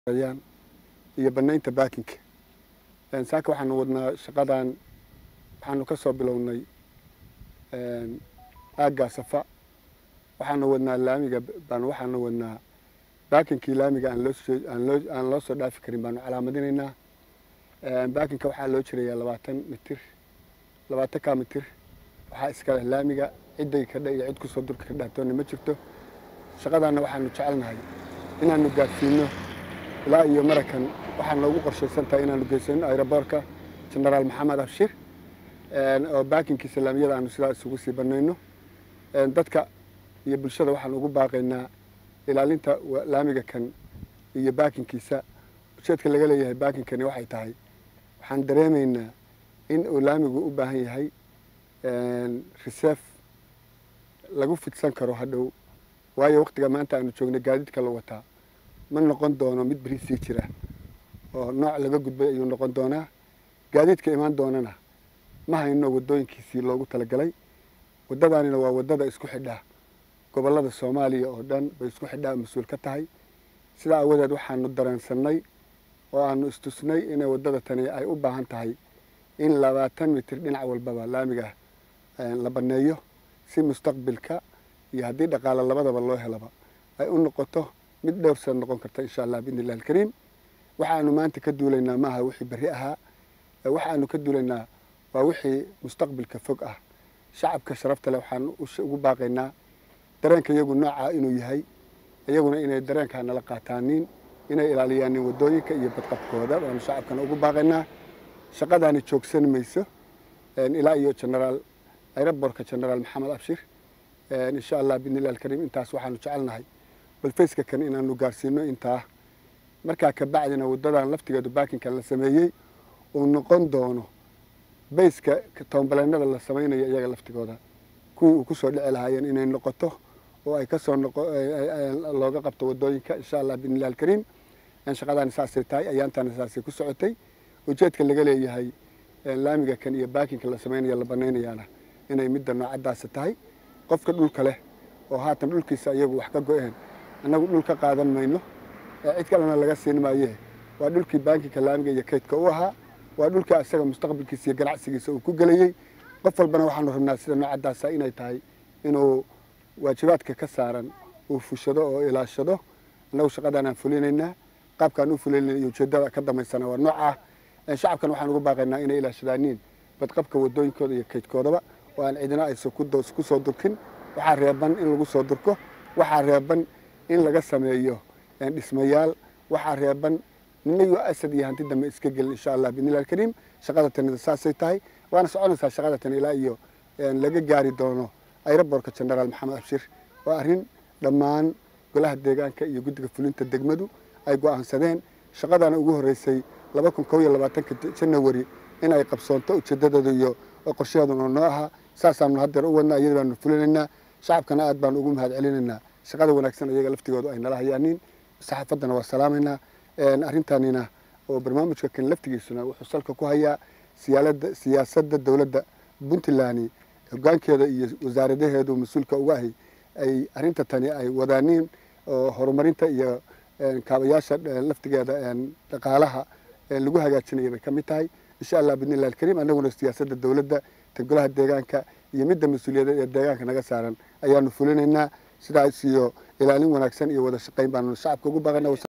ayaan iyo banaynta baakinka saaka waxaanu wadnaa shaqadan waxaanu ka soo bilownay aaggaa safa waxaanu wadnaa laamiga baan waxaanu wadnaa baakinkii laamiga aan loosoo aan loo aan loo soo dhaafi karin baanu calaamadinaynaa baakinka waxaa loo jirayaa labaatan mitir labaatan kaa mitir waxaa iska leh laamiga cidday kadha iyo cid kusoo durka ka dhaatoona ma jirto shaqadaanna waxaanu jecelnahay inaanu gaadsiino ilaa iyo marakan waxaa noogu qorshaysan tahay inaanu geysano aeroboorka genaraal maxamed abshir oo baakinkiisa laamiyada aanu sidaa isugu sii banayno dadka iyo bulshada waxaan ugu baaqaynaa ilaalinta laamiga kan iyo baakinkiisa ujeedka laga leeyahay baakinkani waxay tahay waxaan dareemaynaa in uu laamigu u baahan yahay reserve lagu fidsan karo hadhow waayo waktiga maanta aanu joogna gaadiidka la wataa ma noqon doono mid beri sii jira oo nooc laga gudbay ayuu noqon doonaa gaadiidka imaan doonana ma hayno wadooyinkiisii loogu talagalay wadadaanina waa wadada isku xidhaa gobolada soomaaliya oo dhan bay isku xidhaa mas-uul ka tahay sidaa awadeed waxaanu dareensanay oo aanu istusnay inay wadada tani ay u baahan tahay in labaatan mitir dhinac walbaba laamiga la baneeyo si mustaqbilka iyo haddii dhaqaale labadaba loo helaba ay u noqoto mid dhowr sana noqon karta insha allah biidni illahi alkariim waxaanu maanta ka duulaynaa maaha wixii berri ahaa waxaanu ka duulaynaa waa wixii mustaqbilka fog ah shacabka sharafta leh waxaan ugu baaqaynaa dareenka iyagu noocaa inuu yahay iyaguna inay dareenkaa nala qaataanin inay ilaaliyaanin wadooyinka iyo badqabkooda waanu shacabkana ugu baaqaynaa shaqadaani joogsan mayso ilaa iyo genaraal aerobortka genaraal maxamed abshir insha allah biidni illahi alkariim intaas waxaanu jecelnahay balfayska kan inaanu gaarsiino intaa markaa kabacdina wadadan laftigeedu baakinka la sameeyey uu noqon doono bayska toonbaleenada la samaynayo iyaga laftigooda kuwii uu kusoo dhici lahaayeen inay noqoto oo ay kasoo looga qabto wadooyinka insha allah biidni illahi alkariim shaqadaani saasay tahay ayaantaana saasay ku socotay ujeedka laga leeyahay laamiga kan iyo baakinka la samaynayo la banaynayaana inay midda noocadaasa tahay qofka dhulka leh oo haatan dhulkiisa iyagu wax ka go-een annagu dhul ka qaadan mayno cid kalena laga siin maaye waa dhulkii baakinka laamiga iyo kaydka u ahaa waa dhulkii isaga mustaqbalkiisa iyo ganacsigiisa uu ku gelayey qof walbana waxaanu rabnaa sida noocadaasa inay tahay inuu waajibaadka ka saaran uu fushado oo ilaashado annagu shaqadaanaan fulinaynaa qaabkaan u fulinayna iyo ujeedada ka damaysana waa noocah shacabkan waxaan ugu baaqaynaa inay ilaashadaaniin badqabka wadooyinkooda iyo kaydkoodaba oo aan cidina aysan ku soo durkin waxaa reeban in lagu soo durko waxaa reeban in laga sameeyo dhismayaal waxaa reeban ninayo asad iyo hanti dambe iska gelin insha allah biidnillahi alkariim shaqada tanida saasay tahay waana soconaysaa shaqada tan ilaa iyo laga gaari doono aerobortka genaraal maxamed abshir waa arrin dhammaan golaha deegaanka iyo guddiga fulinta degmadu ay go-aansadeen shaqadana ugu horreysay laba kun kob iyo labaatanka janawari in ay qabsoonto ujeedadeedu iyo qorshaheeduna noo ahaa saasaanu haddeer u wadnaa iyada baanu fulinaynaa shacabkana aad baanu ugu mahad celinaynaa shaqada wanaagsan iyaga laftigoodu ay nala hayaanin saxaafaddana waa salaamaynaa arrintaanina oo barnaamijka kan laftigiisuna wuxuu salka ku hayaa siyaalada siyaasadda dowladda puntland hogaankeeda iyo wasaaradaheedu mas-uulka uga ahay ay arrinta tani ay wadaaniin oo horumarinta iyo kaabayaasha laftigeeda dhaqaalaha lagu hagaajinaya bay ka mid tahay insha allah bidni illahi alkariim annaguna siyaasadda dowladda ta golaha deegaanka iyo midda mas-uuliyadeed ee deegaanka naga saaran ayaanu fulinaynaa sidaas iyo ilaalin wanaagsan iyo wada shaqayn baanu shacabka ugu baaqana